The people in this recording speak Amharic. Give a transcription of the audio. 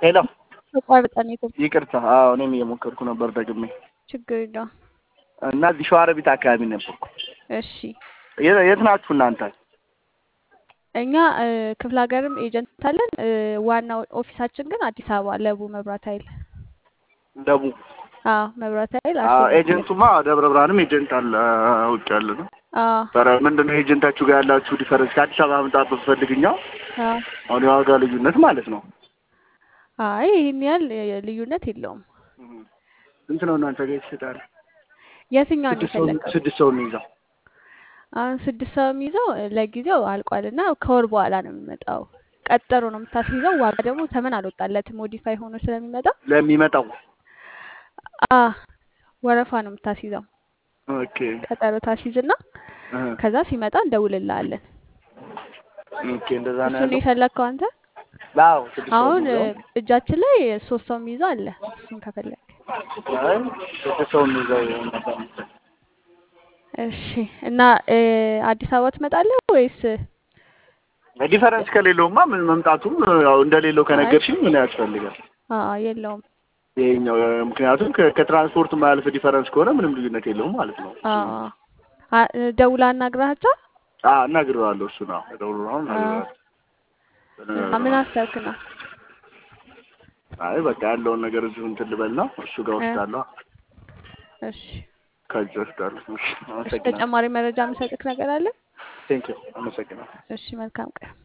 ሄሎ ተቋርጠ ነው የገባው። ይቅርታ። አዎ እኔም እየሞከርኩ ነበር ደግሜ ችግር የለውም። እና እዚህ ሸዋሮቢት አካባቢ ነበርኩ። እሺ የ- የት ናችሁ እናንተ? እኛ እ፣ ክፍለ ሀገርም ኤጀንት አለን። እ፣ ዋናው ኦፊሳችን ግን አዲስ አበባ ለቡ መብራት ኃይል። ደቡብ አዎ መብራት ኃይል አዎ፣ አርሴማ ክፍለ ኤጀንቱማ ደብረ ብርሃንም ኤጀንት አለ ውጭ ያለ ነው። አዎ ኧረ ምንድን ነው ኤጀንታችሁ ጋር ያላችሁ ዲፈረንስ? ከአዲስ አበባ መምጣት ብትፈልግኛው አዎ። አሁን የዋጋ ልዩነት ማለት ነው። አይ ይህን ያህል የ- ልዩነት የለውም። ስንት ነው እናንተ ጋር ይሸጣል? የትኛውን ስድስት ሰው የፈለግከው? ስድስት ሰው የሚይዘው አሁን ስድስት ሰው የሚይዘው እ፣ ለጊዜው አልቋል እና ከወር በኋላ ነው የሚመጣው። ቀጠሮ ነው የምታስይዘው። ዋጋ ደግሞ ተመን አልወጣለትም ሞዲፋይ ሆኖ ስለሚመጣ ለሚመጣው አ ወረፋ ነው የምታስይዘው። ኦኬ ቀጠሮ ታስይዝና እ፣ ከዛ ሲመጣ እንደውልልሃለን። ኦኬ እንደዛ ነው እሱን ያለው። የፈለግከው አንተ? አዎ ስድስት ሰው አሁን እ፣ የሚይዘው እጃችን ላይ ሶስት ሰው የሚይዘው አለ። እሱን ከፈለግ አይ ስድስት ሰው የሚይዘው ነበር። እሺ። እና እ፣ አዲስ አበባ ትመጣለህ ወይስ? ዲፈረንስ ከሌለውማ ምን መምጣቱም ያው እንደሌለው አይ ከነገርሽኝ ምን ያስፈልጋል? አዎ የለውም። ይሄኛው እ፣ ምክንያቱም ከ- ከትራንስፖርት ማያልፍ ዲፈረንስ ከሆነ ምንም ልዩነት የለውም ማለት ነው። አዎ አ- ደውላ አናግራቸው። አዎ እነግረዋለሁ። እሱ ነው ደውሎ ነው አዎ እነግረዋለሁ። እና ምን አሰብክ ነው? አይ በቃ ያለውን ነገር እዚሁ እንትን ልበልና እሱ ጋር እ፣ ወስዳለሁ። እሺ ከዚህ ወስዳለሁ። እሺ እሺ። አመሰግናለሁ። ተጨማሪ መረጃ የምሰጥክ ነገር አለ? ቴንኪው አመሰግናለሁ። እሺ መልካም ቀን።